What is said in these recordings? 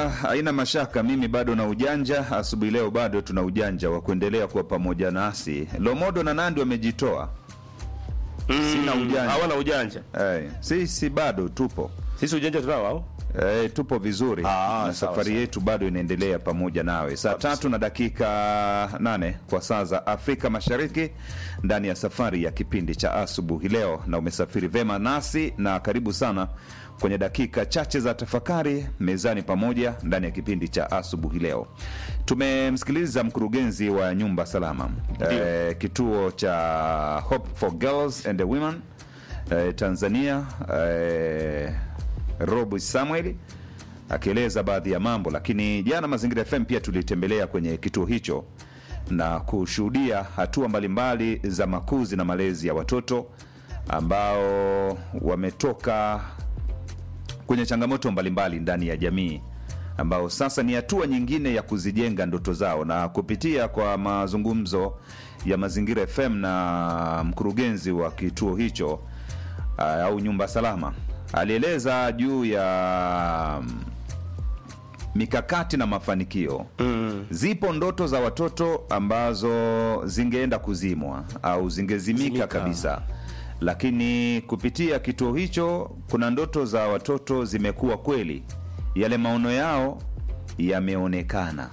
haina mashaka, mimi bado na ujanja. Asubuhi leo bado tuna ujanja wa kuendelea kuwa pamoja nasi. Lomodo na Nandi wamejitoa, sina ujanja. hawana ujanja Eh, sisi bado tupo sisi ujanja tunao au Eh, tupo vizuri Ah, na sawa, safari sawa. yetu bado inaendelea pamoja nawe saa tatu na dakika nane kwa saa za Afrika Mashariki ndani ya safari ya kipindi cha asubuhi leo, na umesafiri vema nasi na karibu sana kwenye dakika chache za tafakari mezani pamoja ndani ya kipindi cha asubuhi leo. Tumemsikiliza mkurugenzi wa nyumba salama eh, kituo cha Hope for Girls and Women eh, Tanzania eh, Rob Samuel akieleza baadhi ya mambo, lakini jana Mazingira FM pia tulitembelea kwenye kituo hicho na kushuhudia hatua mbalimbali za makuzi na malezi ya watoto ambao wametoka kwenye changamoto mbalimbali ndani ya jamii ambao sasa ni hatua nyingine ya kuzijenga ndoto zao, na kupitia kwa mazungumzo ya Mazingira FM na mkurugenzi wa kituo hicho uh, au nyumba salama alieleza juu ya mm, mikakati na mafanikio mm. Zipo ndoto za watoto ambazo zingeenda kuzimwa au zingezimika Zimika. kabisa, lakini kupitia kituo hicho kuna ndoto za watoto zimekuwa kweli, yale maono yao yameonekana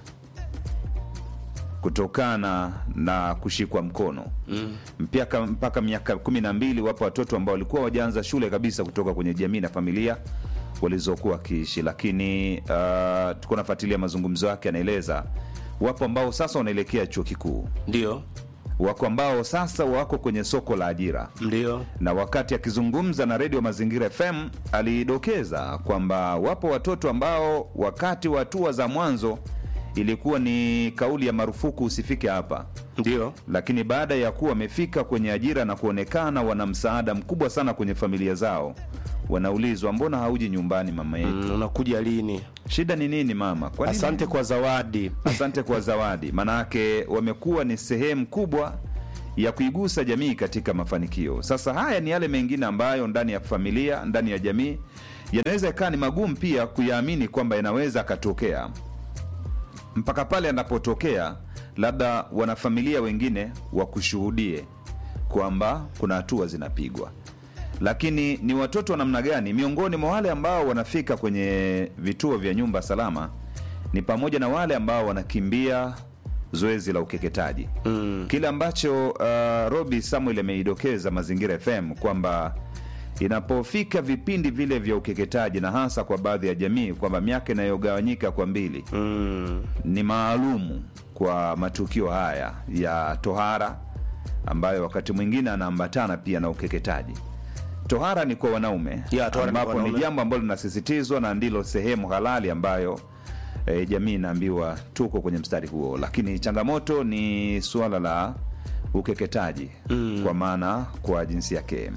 kutokana na kushikwa mkono mm. mpaka, mpaka miaka kumi na mbili wapo watoto ambao walikuwa wajaanza shule kabisa kutoka kwenye jamii na familia walizokuwa wakiishi, lakini uh, tuko nafuatilia mazungumzo yake, anaeleza wapo ambao sasa wanaelekea chuo kikuu, ndio wako ambao sasa wako kwenye soko la ajira ndio na wakati akizungumza na redio Mazingira FM alidokeza kwamba wapo watoto ambao wakati wa hatua za mwanzo ilikuwa ni kauli ya marufuku usifike hapa, ndio lakini baada ya kuwa wamefika kwenye ajira na kuonekana wana msaada mkubwa sana kwenye familia zao, wanaulizwa mbona hauji nyumbani mama yetu? mm, unakuja lini Shida ni nini mama? Kwa nini? asante kwa zawadi Asante kwa zawadi. Maanake wamekuwa ni sehemu kubwa ya kuigusa jamii katika mafanikio. Sasa haya ni yale mengine ambayo ndani ya familia, ndani ya jamii yanaweza ikawa ni magumu pia kuyaamini kwamba yanaweza akatokea, mpaka pale yanapotokea, labda wanafamilia wengine wakushuhudie kwamba kuna hatua zinapigwa lakini ni watoto wa namna gani? Miongoni mwa wale ambao wanafika kwenye vituo vya nyumba salama ni pamoja na wale ambao wanakimbia zoezi la ukeketaji mm. Kile ambacho uh, Robi Samuel ameidokeza Mazingira FM kwamba inapofika vipindi vile vya ukeketaji na hasa kwa baadhi ya jamii kwamba miaka inayogawanyika kwa mbili mm, ni maalumu kwa matukio haya ya tohara ambayo wakati mwingine anaambatana pia na ukeketaji. Tohara ni kwa wanaume Ya, tohara ni kwa ambapo ni wanaume. jambo ambalo linasisitizwa na ndilo sehemu halali ambayo e, jamii inaambiwa tuko kwenye mstari huo, lakini changamoto ni suala la ukeketaji mm. kwa maana kwa jinsia yake.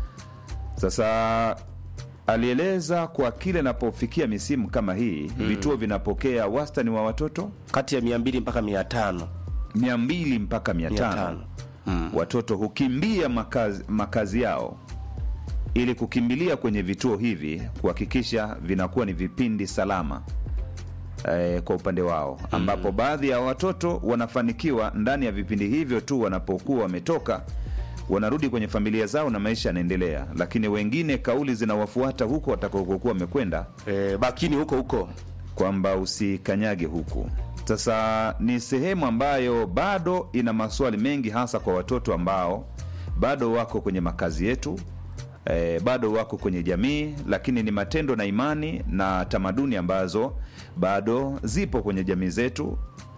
Sasa alieleza kwa kile inapofikia misimu kama hii mm. vituo vinapokea wastani wa watoto kati ya mia mbili mpaka mia tano mia mbili mpaka mia tano Mm. watoto hukimbia makazi, makazi yao ili kukimbilia kwenye vituo hivi kuhakikisha vinakuwa ni vipindi salama e, kwa upande wao ambapo baadhi ya watoto wanafanikiwa ndani ya vipindi hivyo tu wanapokuwa wametoka wanarudi kwenye familia zao na maisha yanaendelea lakini wengine kauli zinawafuata huko watakakokuwa wamekwenda e, bakini huko huko kwamba usikanyage huku. Sasa ni sehemu ambayo bado ina maswali mengi, hasa kwa watoto ambao bado wako kwenye makazi yetu e, bado wako kwenye jamii, lakini ni matendo na imani na tamaduni ambazo bado zipo kwenye jamii zetu.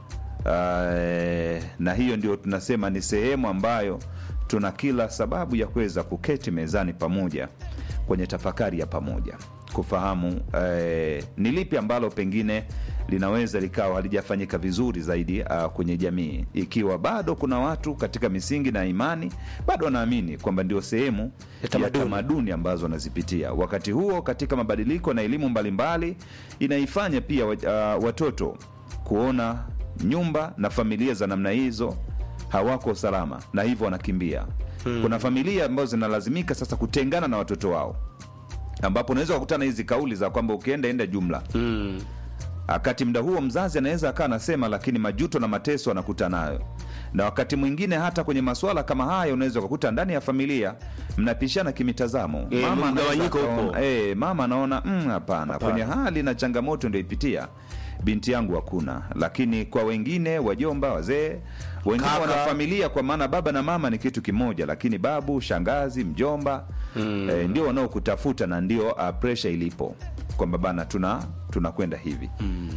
Uh, na hiyo ndio tunasema ni sehemu ambayo tuna kila sababu ya kuweza kuketi mezani pamoja kwenye tafakari ya pamoja kufahamu eh, ni lipi ambalo pengine linaweza likawa halijafanyika vizuri zaidi uh, kwenye jamii, ikiwa bado kuna watu katika misingi na imani bado wanaamini kwamba ndio sehemu Ya ya tamaduni. tamaduni ambazo wanazipitia. Wakati huo katika mabadiliko na elimu mbalimbali inaifanya pia uh, watoto kuona nyumba na familia za namna hizo hawako salama na hivyo wanakimbia. Kuna familia ambazo zinalazimika sasa kutengana na watoto wao, ambapo unaweza kukutana hizi kauli za kwamba ukienda enda jumla mm. wakati muda huo mzazi anaweza akaa anasema, lakini majuto na mateso anakuta nayo, na wakati mwingine hata kwenye masuala kama haya unaweza ukakuta ndani ya familia mnapishana kimitazamo. Eh, mama anaweza mgawanyiko akaona- upo. eh, mama anaona "Mm, hapana, kwenye hali na changamoto ndio ipitia binti yangu hakuna, lakini kwa wengine wajomba, wazee wengine Kaka. wana familia, kwa maana baba na mama ni kitu kimoja, lakini babu, shangazi, mjomba eh, ndio wanaokutafuta na ndio uh, pressure ilipo kwamba bana, tuna tunakwenda hivi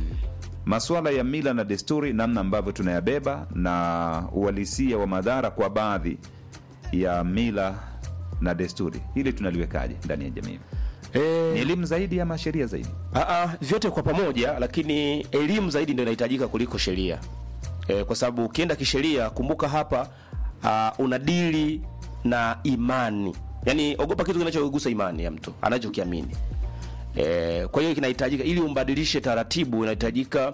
masuala ya mila na desturi, namna ambavyo tunayabeba na uhalisia wa madhara kwa baadhi ya mila na desturi, hili tunaliwekaje ndani ya jamii? Eh, Ni elimu zaidi ama sheria zaidi? Aa, vyote kwa pamoja, lakini elimu zaidi ndio inahitajika kuliko sheria e, kwa sababu ukienda kisheria, kumbuka hapa uh, unadili na imani, yaani ogopa kitu kinachogusa imani ya mtu anachokiamini. E, kwa hiyo kinahitajika ili umbadilishe taratibu, inahitajika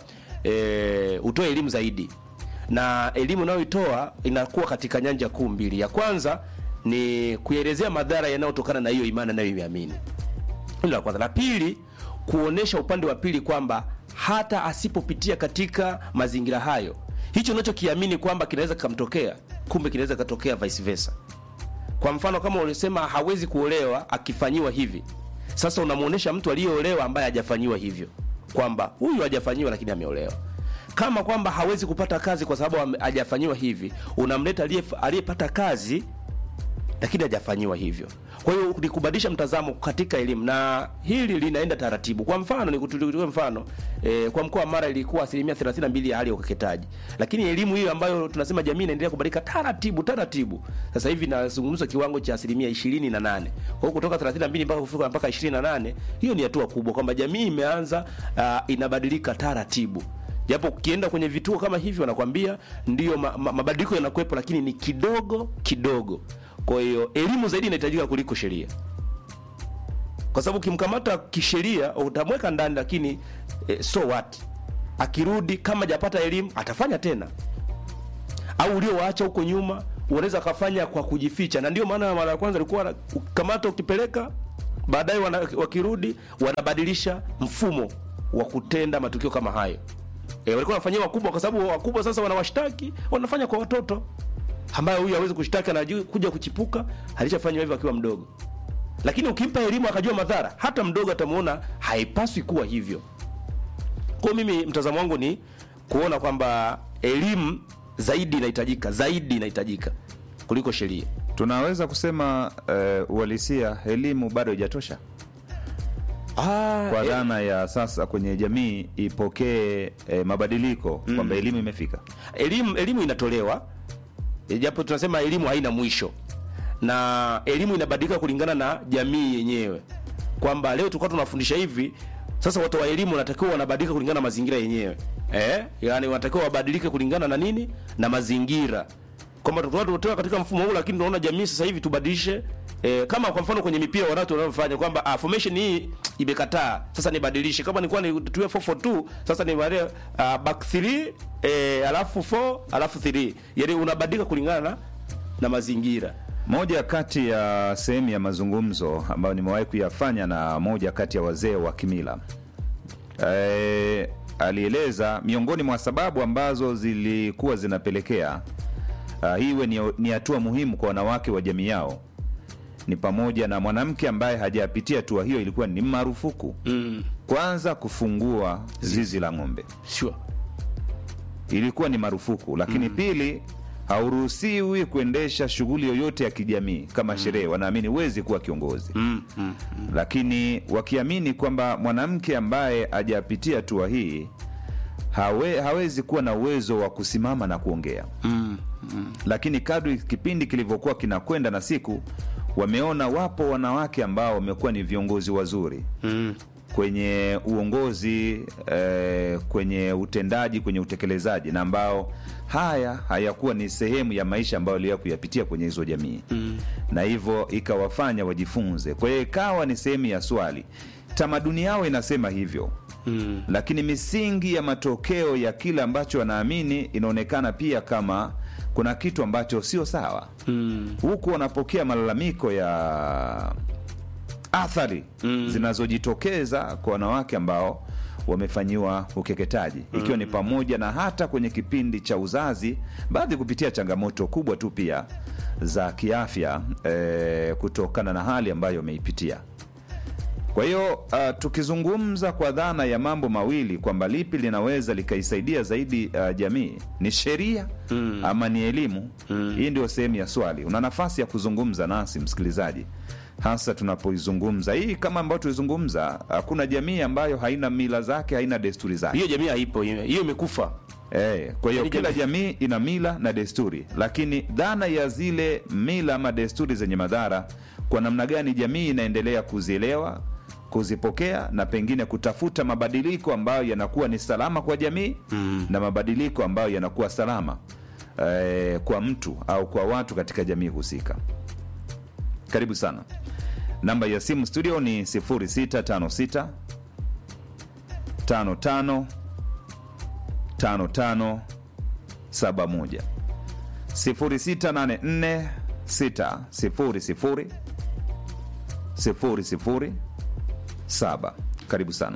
e, utoe elimu zaidi, na elimu unayoitoa inakuwa katika nyanja kuu mbili. Ya kwanza ni kuelezea madhara yanayotokana na hiyo imani anayoiamini hilo la kwanza. La pili, kuonesha upande wa pili kwamba hata asipopitia katika mazingira hayo, hicho unachokiamini kwamba kinaweza kikamtokea, kumbe kinaweza katokea vice versa. Kwa mfano, kama ulisema hawezi kuolewa akifanyiwa hivi, sasa unamuonesha mtu aliyeolewa ambaye hajafanyiwa hivyo kwamba huyu hajafanyiwa lakini ameolewa. Kama kwamba hawezi kupata kazi kwa sababu ame- hajafanyiwa hivi, unamleta aliye- aliyepata kazi lakini hajafanyiwa hivyo. Kwa hiyo ni kubadilisha mtazamo katika elimu, na hili linaenda taratibu. Kwa mfano ni kutulie mfano e, kwa mkoa wa Mara ilikuwa asilimia 32 ya hali ya ukeketaji, lakini elimu hiyo ambayo tunasema jamii inaendelea kubadilika taratibu taratibu, sasa hivi nazungumza kiwango cha asilimia 28. Kwa hiyo kutoka 32 mpaka kufika mpaka 28, hiyo ni hatua kubwa kwamba jamii imeanza uh, inabadilika taratibu japo ukienda kwenye vituo kama hivi wanakwambia ndio ma, ma, mabadiliko yanakuwepo, lakini ni kidogo kidogo. Kwa hiyo elimu zaidi inahitajika kuliko sheria, kwa sababu ukimkamata kisheria utamweka ndani, lakini eh, so what, akirudi kama hajapata elimu atafanya tena, au uliowaacha huko nyuma unaweza akafanya kwa kujificha, na ndio maana mara ya kwanza ilikuwa kamata ukipeleka, baadaye wana- wakirudi wanabadilisha mfumo wa kutenda matukio kama hayo. E, walikuwa wanafanyia wakubwa kwa sababu wakubwa sasa wanawashtaki, wanafanya kwa watoto ambayo huyu hawezi kushtaki, anajua kuja kuchipuka, alishafanywa hivyo akiwa mdogo. Lakini ukimpa elimu akajua madhara, hata mdogo atamuona haipaswi kuwa hivyo. Kwa hiyo mimi mtazamo wangu ni kuona kwamba elimu zaidi inahitajika, zaidi inahitajika kuliko sheria. Tunaweza kusema eh, uhalisia elimu bado haijatosha Ah, kwa eh, dhana ya sasa kwenye jamii ipokee eh, mabadiliko kwamba elimu imefika. elimu elimu inatolewa e, japo tunasema elimu haina mwisho na elimu inabadilika kulingana na jamii yenyewe kwamba leo tulikuwa tunafundisha hivi sasa watu wa elimu wanatakiwa wanabadilika kulingana na mazingira yenyewe eh? yani wanatakiwa wabadilike kulingana na nini na mazingira kwamba tulikuwa tunatoka katika mfumo huu lakini tunaona jamii sasa hivi tubadilishe eh, kama kwa mfano kwenye mipira wanatu wanaofanya kwamba ah, formation hii imekataa sasa nibadilishe kama nilikuwa nitumie 442 sasa ni wale uh, back 3 eh, alafu 4 alafu 3 yani unabadilika kulingana na, na mazingira Moja kati ya sehemu ya mazungumzo ambayo nimewahi kuyafanya na moja kati ya wazee wa kimila e, alieleza miongoni mwa sababu ambazo zilikuwa zinapelekea uh, hii iwe ni ni hatua muhimu kwa wanawake wa jamii yao ni pamoja na mwanamke ambaye hajapitia hatua hiyo, ilikuwa ni marufuku mm. kwanza kufungua zizi la ng'ombe sure. ilikuwa ni marufuku, lakini pili, hauruhusiwi kuendesha shughuli yoyote ya kijamii kama sherehe. Wanaamini huwezi kuwa kiongozi mm. Mm. lakini wakiamini kwamba mwanamke ambaye hajapitia hatua hii hawe, hawezi kuwa na uwezo wa kusimama na kuongea Mm. lakini kadri kipindi kilivyokuwa kinakwenda na siku wameona wapo wanawake ambao wamekuwa ni viongozi wazuri Mm. kwenye uongozi eh, kwenye utendaji kwenye utekelezaji na ambao haya hayakuwa ni sehemu ya maisha ambayo waliwa kuyapitia kwenye hizo jamii mm. na hivyo ikawafanya wajifunze kwa hiyo ikawa ni sehemu ya swali tamaduni yao inasema hivyo Mm. lakini misingi ya matokeo ya kile ambacho wanaamini inaonekana pia kama kuna kitu ambacho sio sawa Mm. huku wanapokea malalamiko ya athari Mm. zinazojitokeza kwa wanawake ambao wamefanyiwa ukeketaji ikiwa ni pamoja na hata kwenye kipindi cha uzazi, baadhi kupitia changamoto kubwa tu pia za kiafya eh, kutokana na hali ambayo wameipitia. Kwa hiyo uh, tukizungumza kwa dhana ya mambo mawili kwamba lipi linaweza likaisaidia zaidi uh, jamii ni sheria mm. ama ni elimu mm. Hii ndio sehemu ya swali. Una nafasi ya kuzungumza nasi msikilizaji, hasa tunapoizungumza hii kama ambayo tulizungumza. Hakuna jamii ambayo haina mila zake, haina desturi zake. hiyo jamii haipo hiyo hiyo imekufa Eh, kwa hiyo Yaani kila jamii- jamii ina mila na desturi, lakini dhana ya zile mila ama desturi zenye madhara, kwa namna gani jamii inaendelea kuzielewa, kuzipokea na pengine kutafuta mabadiliko ambayo yanakuwa ni salama kwa jamii mm. na mabadiliko ambayo yanakuwa salama eh, kwa mtu au kwa watu katika jamii husika. Karibu sana. Namba ya simu studio ni 0656 55 5571 0684 600 00 7. Karibu sana.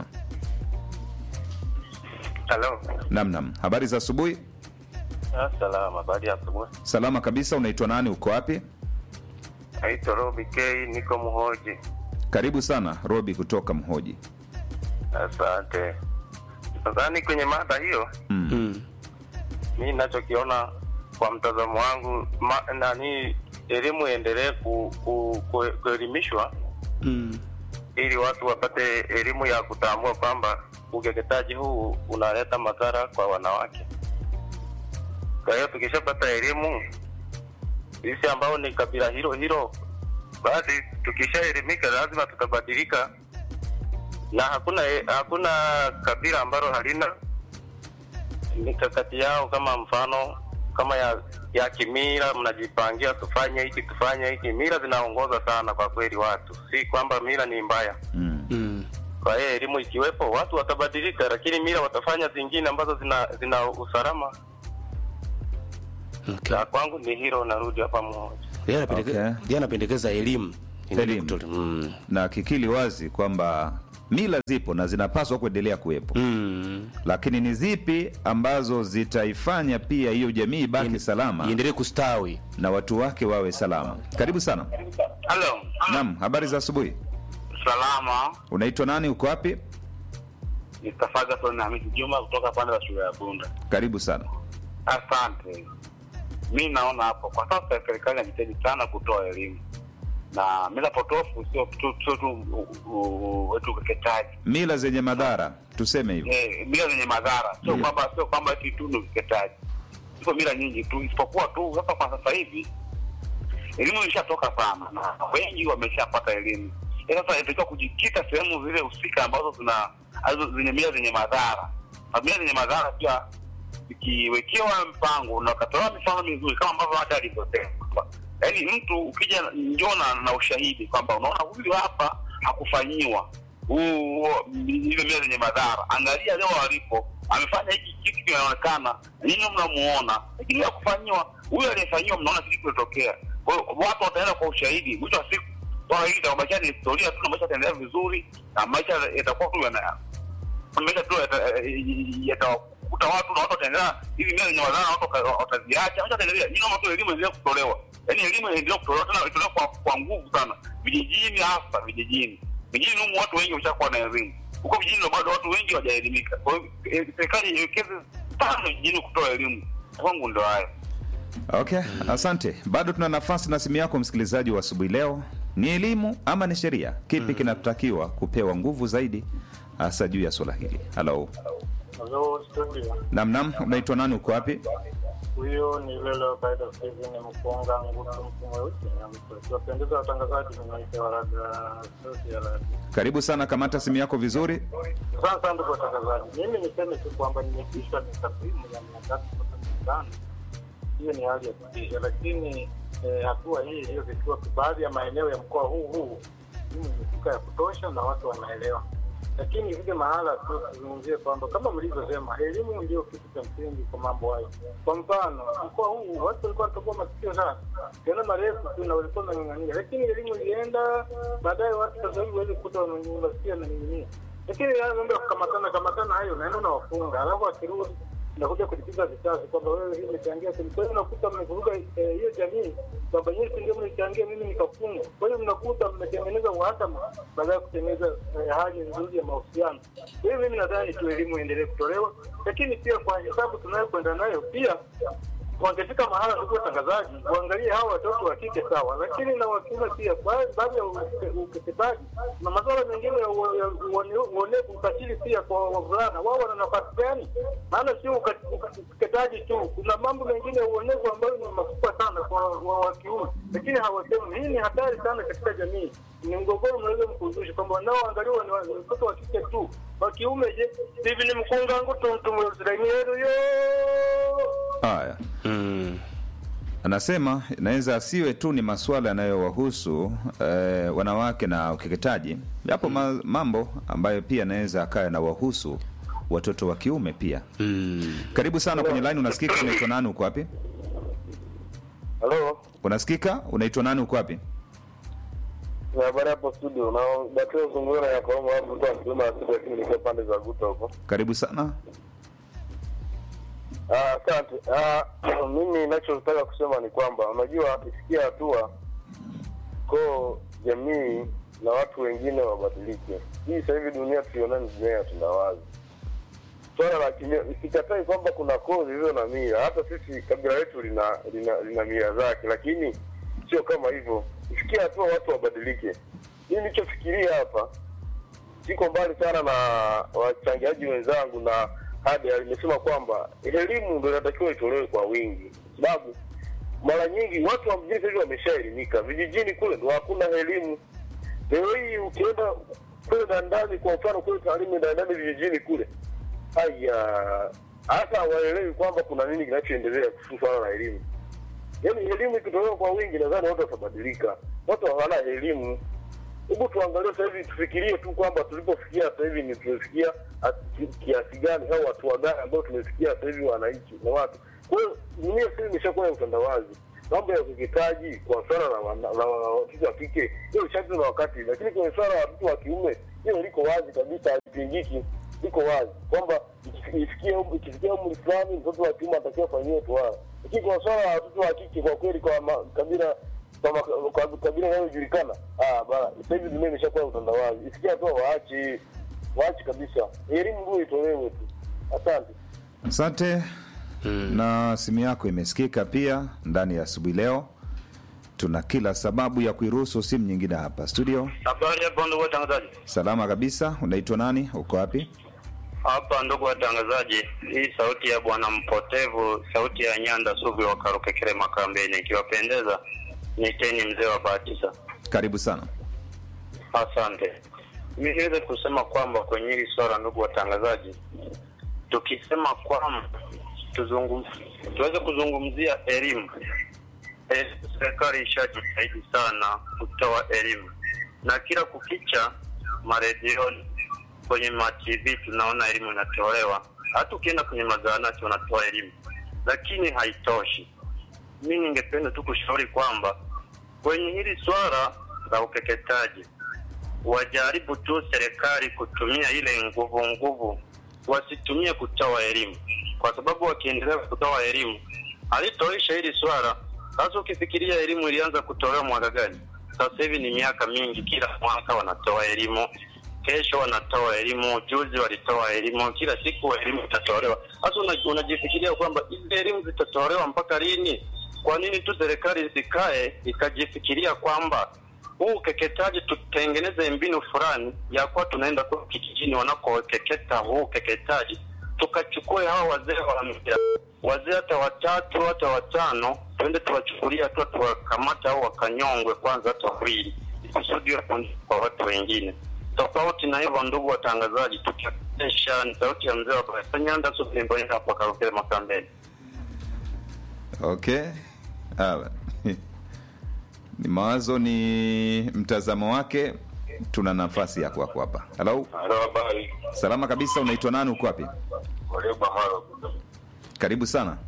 Halo. Namnam, habari za asubuhi. Ah, salama. Baada ya asubuhi. Salama kabisa. Unaitwa nani? Uko wapi? Naitwa Robi K, niko Mhoji. Karibu sana Robi kutoka Mhoji. Asante. Nadhani kwenye mada hiyo, Mm. mm. mi ninachokiona kwa mtazamo wangu ma, nani elimu iendelee ku, ku, ku, kuelimishwa Mm. ili watu wapate elimu ya kutambua kwamba ukeketaji huu unaleta madhara kwa wanawake. Kwa hiyo tukishapata elimu, sisi ambao ni kabila hilo hilo, basi tukishaelimika lazima tutabadilika, na hakuna hakuna kabila ambalo halina mikakati yao, kama mfano kama ya ya kimila, mnajipangia tufanye hiki tufanye hiki. Mila zinaongoza sana kwa kweli watu, si kwamba mila ni mbaya. Mm. Mm. Kwa hiyo elimu ikiwepo, watu watabadilika, lakini mila watafanya zingine ambazo zina zina usalama. Okay. Na kwangu ni hilo, narudi hapa mmoja. Yeye anapendekeza Okay. yeye anapendekeza elimu Elimu. mm. na kikili wazi kwamba mila zipo na zinapaswa kuendelea kuwepo Mm. lakini ni zipi ambazo zitaifanya pia hiyo jamii ibaki Ien- salama iendelee kustawi na watu wake wawe salama. Karibu sana. Halo, Naam, habari za asubuhi. salama. Unaitwa nani? Uko wapi? Mr. Ferguson Hamisi Juma kutoka pande za shule ya Bunda. Karibu sana. Asante. Mi naona hapo kwa sasa serikali inajitahidi sana kutoa elimu na mila potofu sio tu sio tu u- u- wetu ukeketaji Mila zenye madhara, tuseme hivyo. eh, mila zenye madhara sio Mm. kwamba sio kwamba eti tu ni ukeketaji. Ziko mila nyingi tu, isipokuwa tu sasa kwa sasa hivi elimu ilishatoka sana na wengi wameshapata elimu. Eh, Sasa inatakiwa kujikita sehemu zile husika ambazo zina alizo zenye mila zenye madhara. Na mila zenye madhara pia zikiwekewa mpango na ukatolewa mifano mizuri kama ambavyo hata alivyosema, yaani mtu ukija njoo na, na ushahidi kwamba unaona huyu hapa hakufanyiwa huu huo- hizo mila zenye madhara, angalia leo alipo amefanya hiki kitu kinaonekana, nyinyi mnamuona, lakini ya kufanyiwa huyu aliyefanyiwa, mnaona kitu kilitokea. Kwa hiyo watu wataenda kwa ushahidi, mwisho wa siku swala hili itabakia ni historia tu, na maisha yataendelea vizuri, na maisha yatakuwa tu yana maisha tu yata- yatawakuta watu na watu wataendelea hizi mila zenye madhara, watu wata- wataziacha, maisha yataendelea. Nyinyi naomba tu elimu iendelee kutolewa, yaani elimu iendelee kutolewa tena, itolewe kwa, kwa nguvu sana vijijini, hasa vijijini. Vijijini humu watu wengi wameshakuwa na elimu, huko vijijini ndo bado watu wengi hawajaelimika. Kwa hiyo eh, serikali iwekeze sana vijijini kutoa elimu. Kwangu ndo hayo. Okay, asante. Bado tuna nafasi na simu yako msikilizaji wa asubuhi leo. Ni elimu ama ni sheria? Kipi kinatakiwa kupewa nguvu zaidi hasa juu ya swala hili? Halo. Halo studio, Nam nam, unaitwa nani? Uko wapi? huyo ni Lelo Baida Steven Mkonga Ngutu mtu mweusi na mtu akiwapendeza watangazaji, ninaita Waraga sauti ya radio. Karibu sana, kamata simu yako vizuri. Asante sana ndugu watangazaji, mimi niseme tu kwamba nimekishwa ni takwimu ya mia tatu sabini na tano. Hiyo ni hali ya kutisha, lakini eh, hatua hii iliyofikiwa kwa baadhi ya maeneo ya mkoa huu huu elimu imefika ya kutosha na watu wanaelewa, lakini vile mahala tu tuzungumzie kwamba kama mlivyosema, elimu ndio kitu cha msingi kwa mambo hayo. Kwa mfano mkoa huu watu walikuwa wanatoboa masikio sana tena marefu tu na walikuwa wanang'ang'ania, lakini elimu ilienda baadaye, watu sasa hivi waweze kukuta masikio yananing'inia. lakini haya mambo ya kukamatana kamatana hayo unaenda unawafunga alafu akirudi nakuja kulipiza visasi kwamba wewe hii umechangia sehemu. Kwa hiyo unakuta mmevuruga eh, hiyo jamii kwamba nyinyi si ndio mlichangia mimi nikafungwa. Kwa hiyo mnakuta mmetengeneza uhasama badala ya kutengeneza eh, hali nzuri ya mahusiano. Kwa hiyo mimi nadhani tu elimu iendelee kutolewa, lakini pia kwa hesabu tunayokwenda nayo pia wangefika mahala ndugu watangazaji waangalie hawa watoto wa kike sawa, lakini na wa kiume pia. Ba- Baadhi ya uke- ukeketaji na masuala mengine ya ua- ya uone- uonevu, ukatili pia kwa wavulana, wao wana nafasi gani? Maana sio uka- uka- ukeketaji tu, kuna mambo mengine ya uonevu ambayo ni makubwa sana kwa wa wa kiume, lakini hawasemi. Hii ni hatari sana katika jamii, ni mgogoro mnaweza mkuzusha kwamba wanaoangaliwa ni wa- ni watoto wa kike tu, wa kiume je? Hivi ni mkungangu tumtumuziraimieruyo Haya, Mm. anasema inaweza asiwe tu ni masuala yanayowahusu eh, wanawake na ukeketaji. Yapo ma, mambo ambayo pia yanaweza akawa yanawahusu watoto wa kiume pia. Mm. Karibu sana kwenye line. Unasikika? Unaitwa nani? Uko wapi? Halo, Unasikika? Unaitwa nani? Uko wapi? ni habari hapo studio. Na daktari Sungura ya Kaomo hapo mtu akisema asili lakini nikiwa pande za Guta huko. Karibu sana. Ah, Asante. Ah, mimi ninachotaka kusema ni kwamba unajua ifikia hatua ko jamii na watu wengine wabadilike. Hii sasa hivi dunia tuiona ni dunia ya utandawazi. Swala la kimya, sikatai kwamba kuna koo zilizo na mila. Hata sisi kabila letu lina lina, lina mila zake, lakini sio kama hivyo. Ifikia hatua watu wabadilike. Mimi nilichofikiria hapa siko mbali sana na wachangiaji wenzangu na hadi alimesema kwamba elimu ndio inatakiwa itolewe kwa wingi, sababu mara nyingi watu wa mjini sasa hivi wameshaelimika, vijijini kule ndo hakuna elimu. Leo hii ukienda kule ndani, kwa mfano kule taalimu ndani vijijini kule, haya hata hawaelewi kwamba kuna nini kinachoendelea kuhusu swala la elimu. Yaani elimu ikitolewa kwa wingi, nadhani watu watabadilika. Watu hawana elimu hebu tuangalie sasa hivi, tufikirie tu kwamba tulipofikia sasa hivi ni tumefikia at- kiasi gani au hatua gani ambayo tumefikia sasa hivi wananchi na watu. Kwa hiyo dunia sasa hivi imeshakuwa ya utandawazi. Mambo ya ukeketaji kwa swala la wana- la watoto wa kike hiyo ishapita na wakati, lakini kwenye swala la watoto wa kiume hiyo liko wazi kabisa, halipingiki, liko wazi kwamba ikif- ifikie um- ikifikia umri fulani mtoto wa kiume atakiwa afanyiwe tohara, lakini kwa swala la watoto wa kike kwa kweli kwa ma- kabila kwa maka- kwa kabila inayojulikana ah bana sasa hivi dunia imeshakuwa ya utandawazi ifikia hatua waache waache kabisa elimu ndio itolewe tu asante Asante. Na simu yako imesikika pia ndani ya asubuhi leo. Tuna kila sababu ya kuiruhusu simu nyingine hapa studio. Habari hapo ndugu watangazaji. Salama kabisa. Unaitwa nani? Uko wapi? Hapa ndugu watangazaji, hii sauti ya bwana mpotevu, sauti ya Nyanda Sugu wa Karukekere Makambeni, ikiwapendeza niteni mzee wa Batisa. Karibu sana. Asante. Mimi niweze kusema kwamba kwenye hili swala, ndugu watangazaji, tukisema kwamba tuzungum, tuweze kuzungumzia elimu eh, serikali ishajitahidi sana kutoa elimu na kila kukicha maredioni kwenye ma TV tunaona elimu inatolewa, hata ukienda kwenye mazahanati wanatoa elimu, lakini haitoshi. Mi ningependa tu kushauri kwamba kwenye hili swala la ukeketaji wajaribu tu serikali kutumia ile nguvu nguvu, wasitumie kutoa elimu, kwa sababu wakiendelea kutoa elimu halitoisha hili swala. Sasa ukifikiria elimu ilianza kutolewa mwaka gani? Sasa hivi ni miaka mingi, kila mwaka wanatoa elimu, kesho wanatoa elimu, juzi walitoa elimu, kila siku elimu itatolewa. Sasa una- unajifikiria kwamba hizi elimu zitatolewa mpaka lini? Kwa nini tu serikali isikae ikajifikiria kwamba huu ukeketaji tutengeneze mbinu fulani ya kuwa tunaenda kwa kijijini wanakokeketa huu ukeketaji, tukachukue hao wazee wa mila, wazee hata watatu hata watano, tuende tuwachukulia hatua, tuwakamata au wakanyongwe kwanza hata wawili, kusudi wafundishe kwa watu wengine. Tofauti na hivyo, ndugu watangazaji, tukionyesha ni sauti ya mzee wa Baraka Nyanda Supimbonera hapa Karukere Makambeni. Okay. Ah, ni mawazo, ni mtazamo wake. Tuna nafasi ya kwako hapa. Halo, halo habari salama kabisa. Unaitwa nani? Uko wapi? waliobahara Karibu sana.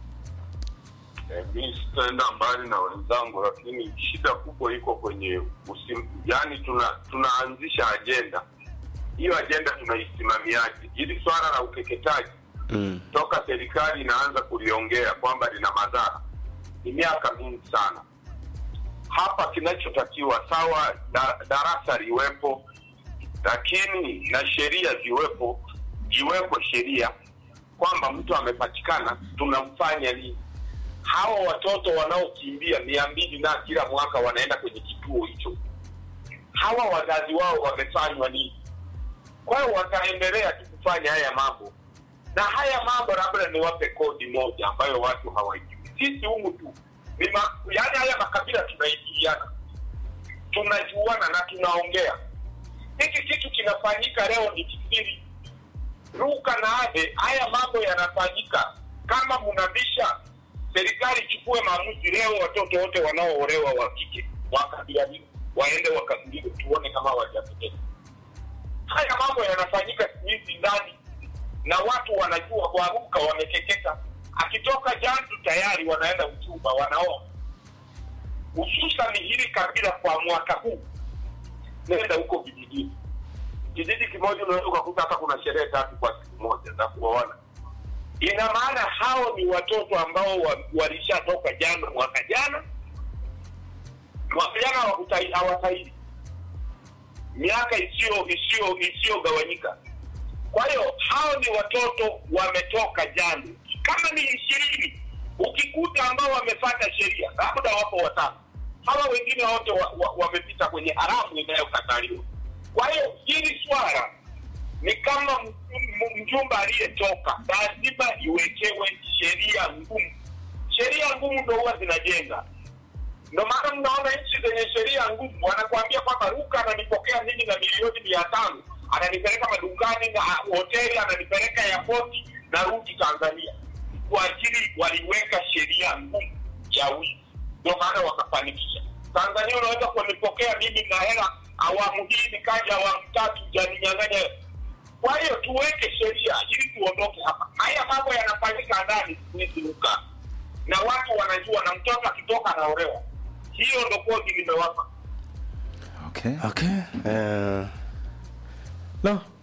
mi sitaenda mbali na wenzangu lakini shida kubwa iko kwenye usim, yani tuna tunaanzisha ajenda hiyo ajenda tunaisimamiaje? Hili swala la ukeketaji Mm. toka serikali inaanza kuliongea kwamba lina madhara ni miaka mingi sana. Hapa kinachotakiwa sawa, da, darasa liwepo, lakini na sheria ziwepo, iwepo sheria kwamba mtu amepatikana tunamfanya nini. Hawa watoto wanaokimbia mia mbili na kila mwaka wanaenda kwenye kituo hicho, hawa wazazi wao wamefanywa nini? Kwa hiyo wataendelea tu kufanya haya mambo na haya mambo labda niwape kodi moja ambayo watu hawajui. Sisi humu tu ni ma, yani haya makabila tunaingiliana, tunajuana na tunaongea. Hiki kitu kinafanyika leo ni kisiri, ruka na ade. Haya mambo yanafanyika kama mnabisha, serikali ichukue maamuzi leo, watoto wote wanaoolewa wa kike wa kabila hili waende wakaguliwe, tuone kama wajapoteza. Haya mambo yanafanyika siku hizi ndani na watu wanajua kuaruka, wamekekeka. Akitoka jandu tayari wanaenda uchumba, wanaoa. Hususan hili kabila kwa mwaka huu, nenda huko vijijini, kijiji kimoja unaweza ukakuta hata kuna sherehe tatu kwa siku moja za kuoana. Ina maana hao ni watoto ambao wa- walishatoka jana, mwaka jana, mwaka jana hawakutai- hawastahili miaka isiyo isiyo isiyogawanyika. Kwa hiyo hao ni watoto wametoka jana, kama ni ishirini, ukikuta ambao wamefata sheria, labda wapo watano, hawa wengine wote wamepita wa, wamepita kwenye haramu inayokataliwa. Kwa hiyo hili swala ni kama m- m- mjumba aliyetoka, lazima iwekewe sheria ngumu. Sheria ngumu ndo huwa zinajenga ndo maana mnaona nchi zenye sheria ngumu wanakuambia kwamba Ruka ananipokea mimi na milioni mia tano ananipeleka madukani na hoteli ananipeleka yapoti na rudi Tanzania. Kwa ajili waliweka sheria ngumu ya wizi, ndio maana wakafanikisha. Tanzania unaweza kunipokea mimi na hela awamu hii nikaja awamu tatu janinyang'anya. Kwa hiyo tuweke sheria ili tuondoke hapa. Haya mambo yanafanyika ndani siku hizi Ruka na watu wanajua, na mtoto akitoka anaolewa. Hiyo ndo kodi limewapa. Okay. Okay. Eh, no,